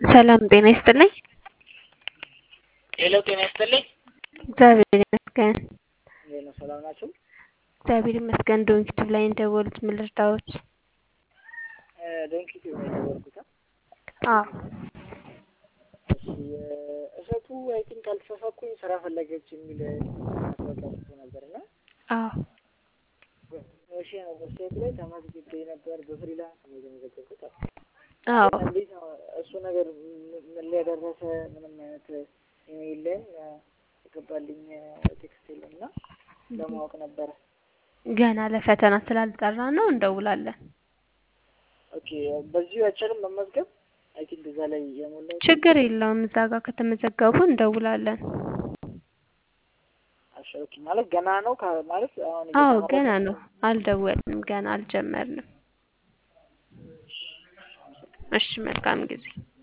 ሰላም ጤና ይስጥልኝ። ሄሎ ጤና ይስጥልኝ። እግዚአብሔር ይመስገን። እንዴት ነው? ሰላም ናችሁ? እግዚአብሔር ይመስገን። ዶንኪቲቭ ላይ እንደወሉት ምን ልርዳዎት? ዶንኪ ቲዩብ ነው የደወልኩት። አዎ እሺ እሸቱ አይ ቲንክ አልተሳሳትኩኝ ስራ ፈለገች የሚል ማስታወቂያ ጽፎ ነበር እና አዎ እሺ ነው ዌብሳይት ላይ ተመዝግቤ ነበር በፍሪላንስ ነው የተመዘገብኩት። አዎ እንዴት ነው እሱ ነገር ምን ላይ ደረሰ? ምንም አይነት ኢሜይል ላይም የገባልኝ ቴክስት የለም እና ለማወቅ ነበረ። ገና ለፈተና ስላልጠራ ነው እንደውላለን። ኦኬ በዚሁ አይቻልም መመዝገብ? አይ ቲንክ እዛ ላይ የሞላው ችግር የለውም። እዛ ጋር ከተመዘገቡ እንደውላለን። እሺ ኦኬ ማለት ገና ነው ካ- ማለት አሁን አዎ እየተማርኩ ገና ነው። አልደወልንም። ገና አልጀመርንም። እሺ መልካም ጊዜ